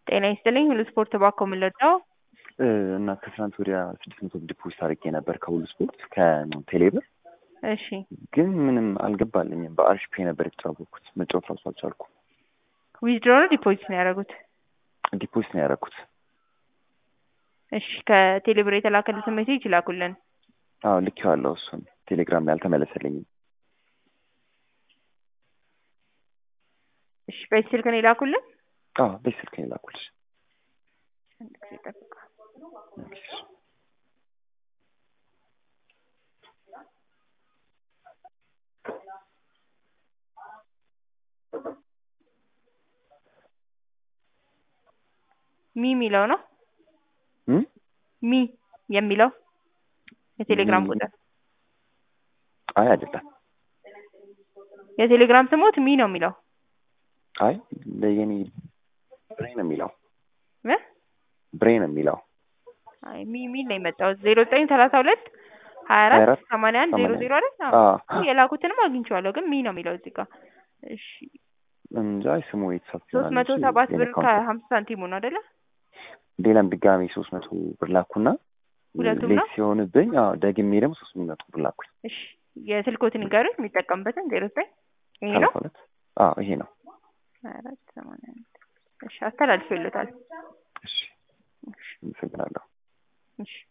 ጤና ይስጥልኝ ሁሉ ስፖርት ባኮ ምለዳው እና ከትናንት ወዲያ ስድስት መቶ ዲፖዚት አድርጌ ነበር ከሁሉ ስፖርት ከቴሌብር እሺ ግን ምንም አልገባልኝም። በአሪፍ ፔ ነበር የተጫወቅኩት መጫወት ራሱ አልቻልኩም። ዊዝድሮ ነው ዲፖዚት ነው ያደረጉት? ዲፖዚት ነው ያደረኩት። እሺ ከቴሌብር የተላከልትን ሜሴጅ ይላኩልን። አዎ ልኬዋለሁ። እሱን ቴሌግራም ላይ አልተመለሰልኝም። እሺ በዚህ ስልክ ነው ይላኩልን። አዎ በዚህ ስልክ ነው የላኩልሽ። አንድ ጊዜ ጠብቁ። ሚ የሚለው ነው እም? ሚ የሚለው የቴሌግራም ሚ- ቁጥር አይ አይደለም። የቴሌግራም ስሞት ሚ ነው የሚለው አይ ለየኔ ብሬ ነው የሚለው እ? ብሬ ነው የሚለው አይ ሚ ሚል ነው የመጣው ዜሮ ዘጠኝ ሰላሳ ሁለት ሀያ አራት 24 ሰማንያ አንድ ዜሮ ዜሮ አይደል? አዎ። አዎ የላኩትንም አግኝቼዋለሁ ግን ሚ ነው የሚለው እዚህ ጋር። እሺ እንጃ ስሙ የተሳሳተ ሶስት ይሆናል መቶ እንጂ ሰባት የኔ ብር አካውንት ከሀምሳ ሳንቲሙ ነው አይደለ? ሌላም ድጋሚ ሶስት መቶ ብር ላኩና ሁለቱም ሌት ነው? ሲሆንብኝ አዎ ደግሜ ደግሞ ሶስት መቶ ብር ላኩኝ። እሺ የስልኮትን ይንገሩኝ የሚጠቀምበትን ዜሮ ዘጠኝ ይሄ ነው ሰላሳ ሁለት አዎ ይሄ ነው። ሀያ አራት ሰማንያ አንድ እሺ አስተላልፎ ይሉታል እሺ አመሰግናለሁ። እሺ